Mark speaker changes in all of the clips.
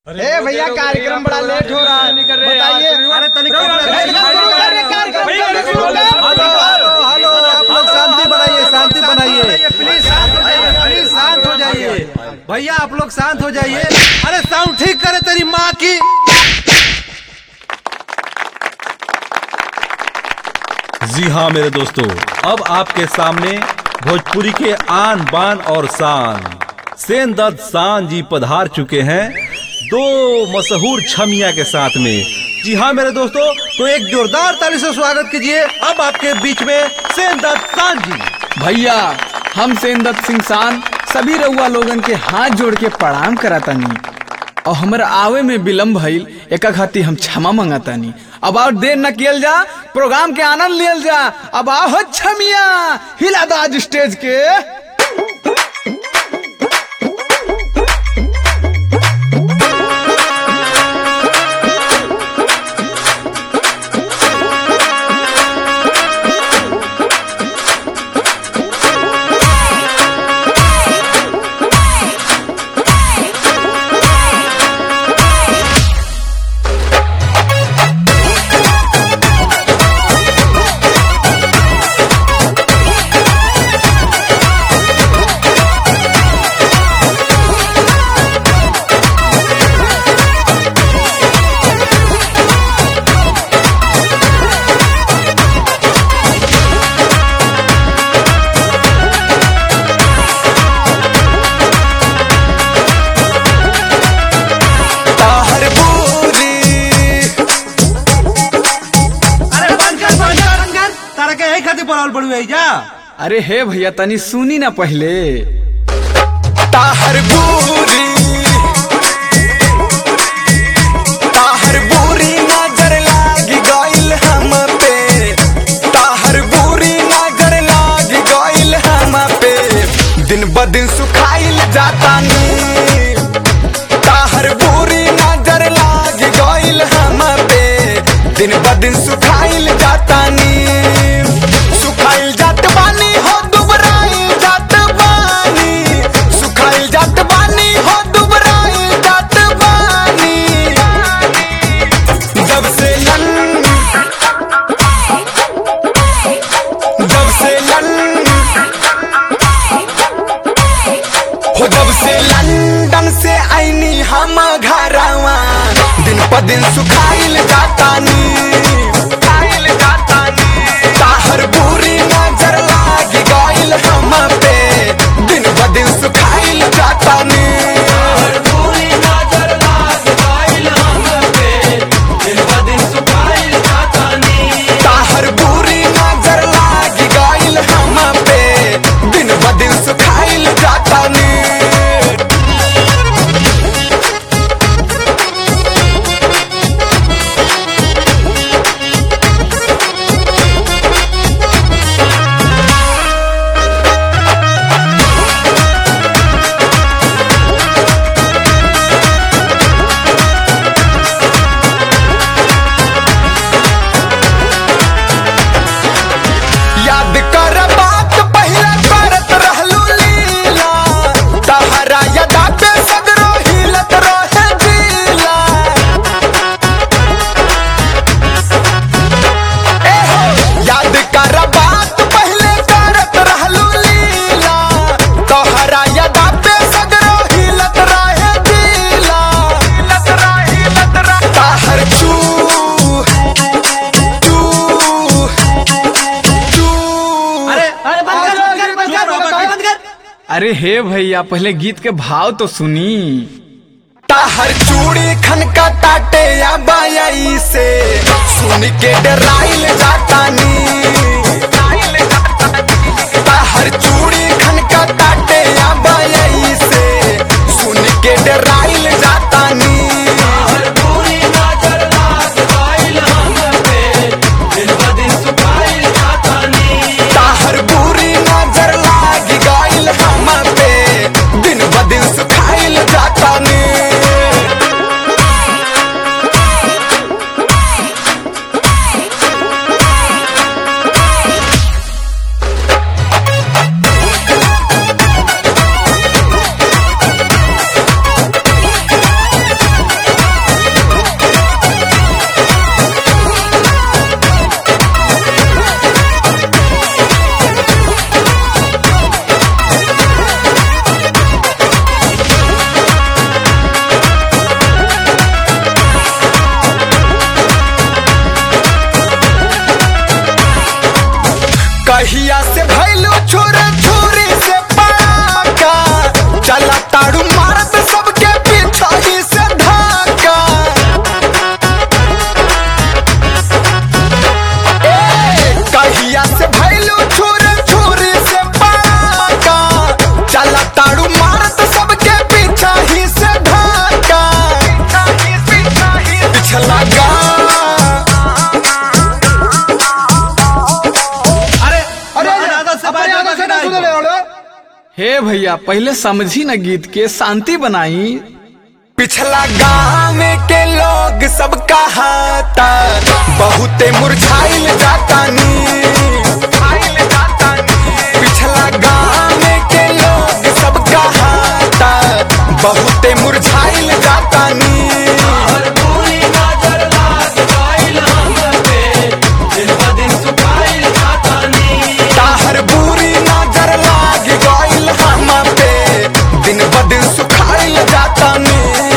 Speaker 1: ए भैया कार्यक्रम बड़ा लेट हो रहा है बताइए
Speaker 2: अरे तनिक
Speaker 1: कार्यक्रम शुरू कर।
Speaker 2: हेलो हेलो आप लोग शांति बनाइए शांति बनाइए प्लीज प्लीज शांत हो जाइए भैया आप लोग शांत हो जाइए अरे साउंड ठीक करे तेरी माँ की
Speaker 3: जी हाँ मेरे दोस्तों अब आपके सामने भोजपुरी के आन बान और शान सेन दत्त शान जी पधार चुके हैं दो मशहूर छमिया के साथ में जी हाँ मेरे दोस्तों तो एक जोरदार ताली से स्वागत कीजिए अब आपके बीच में सेन दत्त शान जी
Speaker 4: भैया हम सेनदत्त सिंह सान सभी रउआ लोगन के हाथ जोड़ के प्रणाम करातानी और हमरा आवे में विलम्ब भइल एका खातिर हम क्षमा मंगातानी अब और देर न कियल जा प्रोग्राम के आनंद लियल जा अब आओ हो छमिया हिला दो आज स्टेज के
Speaker 2: अरे बंद कर बंद कर बंद कर तारा के यही खातिर बोलावल पड़ू है जा
Speaker 4: अरे हे भैया तनी सुनी ना पहले
Speaker 5: ताहर बूरी ताहर बूरी नजर लाग गइल हम पे ताहर बूरी नजर लाग गइल हम पे दिन ब दिन सुखाइल जातानी ताहर बूरी नजर लाग गइल हम पे दिन ब दिन सुखाइल जातानी सुखाइल जात बानी हो दुबराइल जात बानी सुखाइल जात बानी हो दुबराइल जात बानी जब से लन जब से लन हो जब से लंदन से आईनी हम घरवा दिन प दिन सुखाइल जातानी सुखाइल जातानी ताहर बुरी नजर लाग गइल हम पे दिन ब दिन सुखाइल जातानी ताहर बुरी नजर लाग गइल हम पे दिन ब दिन सुखाइल जातानी ताहर बुरी नजर लाग गइल हम पे दिन ब दिन सुखाइल जातानी याद कर बात पहिला करत रहलू लीला तहरा यदा पे सगरो हिलत रहे दिला ए हो याद कर बात पहिले करत रहलू लीला तहरा यदा पे सगरो हिलत रहे दिला हिलत रहे हिलत रहे तहर चू चू
Speaker 2: अरे अरे बंद कर बंद कर बंद कर बंद कर
Speaker 4: अरे हे भैया पहले गीत के भाव तो सुनी
Speaker 5: ताहर चूड़ी खनका ताटे या बायाई से सुन के डराइल जातानी ताहर चूड़ी खनका ताटे या बायाई से सुन के डराइल जातानी ताहर बुरी नजर लाग गइल हम पे दिन ब दिन सुखाइल जातानी
Speaker 4: ए भैया पहले समझी न गीत के शांति बनाई
Speaker 5: पिछला गाँव के लोग सब कहाता बहुते मुरझाइल जातानी पिछला गाँव के लोग सब कहाता बहुते मुरझाइल जातानी ताहर बुरी नजर लाग गइल हम पे दिन ब दिन सुखाइल जातानी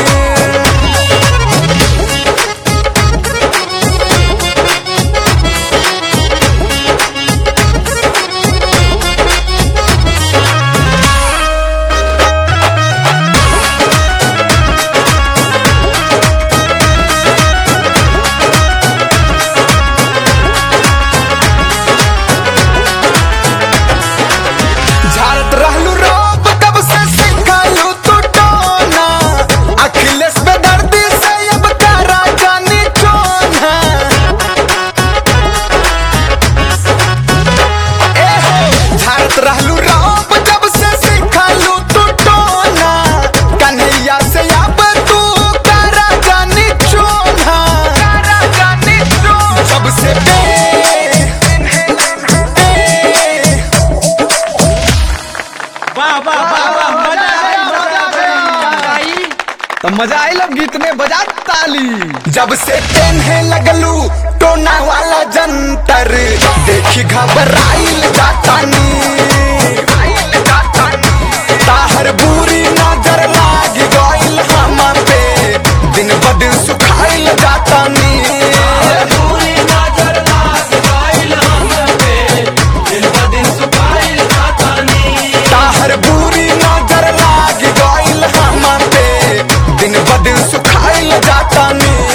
Speaker 5: झारत रहलू रोब कब से सिखालू तू टोना अखिलेश बेदर्दी से अब करा जानी चोना ए हो झारत रहलू रोब जब से सिखालू तू टोना कन्हैया से अब तू करा जानी चोना करा जानी चोना जब से बे
Speaker 4: तो मजा आई लब गीत में बजा ताली
Speaker 5: जब से तेन्हे लगलू टोना वाला जंतर देखी घबराइल जातानी ताहर बुरी नजर लाग गइल हम पे दिन ब दिन सुखाइल जातानी ताहर बुरी नजर लाग गइल हम पे दिन ब दिन सुखाइल जातानी